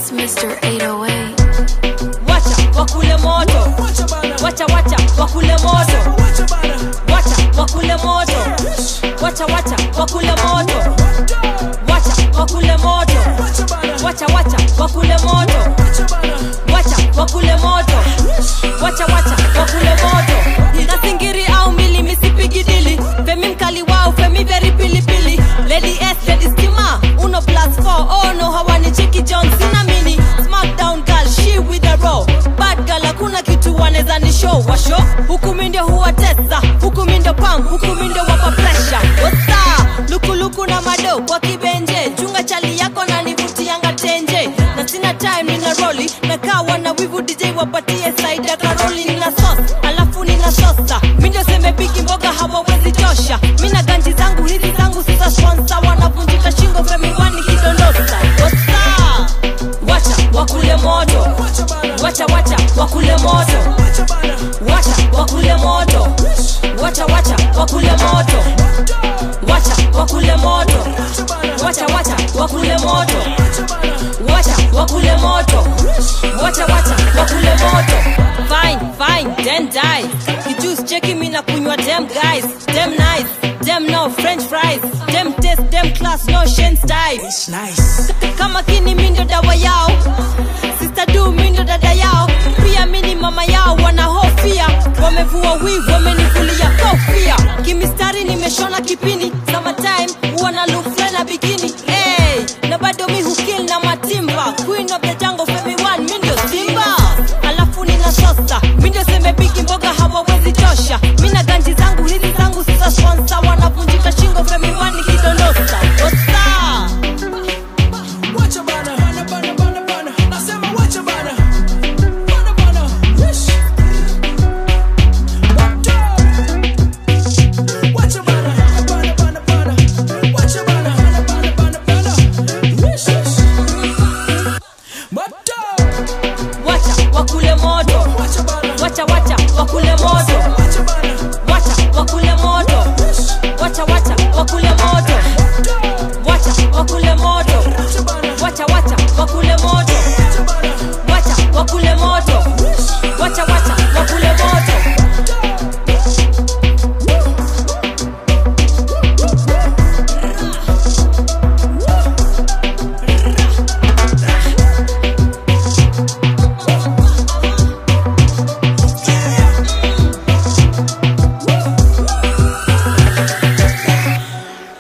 It's Mr. 808. wacha wakule moto wacha wacha wakule moto wacha wakule moto wacha wacha wakule moto wacha wakule moto wacha wacha wakule moto wacha wakule moto wacha wacha wakule moto nasingiri au mbili misipigi dili femi mkali wao femi very pilipili lady s lady stima uno plus 4 oh no hawani chiki john sina mini smackdown girl she with a row bad girl hakuna kitu waneza ni show wa show huku mi ndio huwatesa huku mi ndio pam huku mi ndio wapa pressure wasa lukuluku na mado kwa kibenje chunga chali yako na nivutianga tenje na sina time nina roli na kawa na wivu dj wapatie saida karoli nina sos alafu nina sosa mi ndio seme bigi mboga hawawezi tosha mi na ganji zangu hizi zangu sisa sponsa wanavunjika shingo femiwani kidondosa wasa wacha wakule moto wacha wacha wakule moto wacha wakule moto wacha wacha wakule moto wacha wakule moto wacha wacha wakule moto wacha wakule moto wacha wacha wakule moto fine fine then die kijuice cheki mi na kunywa dem guys dem nice dem no french fries dem taste dem class no shen style Nice. kama kini mindo dawa yao sister du mindo dada yao pia mini mama yao wanahofia wamevua wivu wamenivulia kofia kimistari nimeshona kipini summertime huwa na lufle na bikini hey, na bado mi hukil na matimba queen of the jungle femi one mi ndio simba alafu nina sosa mi ndio seme bigi mboga hawawezi tosha mi na ganji zangu hizi zangu sisa sponsa wanavunjika shingo femi one kidondosa osa Wacha bana, bana, bana, bana, bana. Nasema wacha bana. Bana, bana. Yes. Wacha bana, bana, bana, bana. Wacha bana, bana, bana, bana, bana. Yes, yes. Bata. wacha wakule moto Wacha bana. wacha wacha wakule moto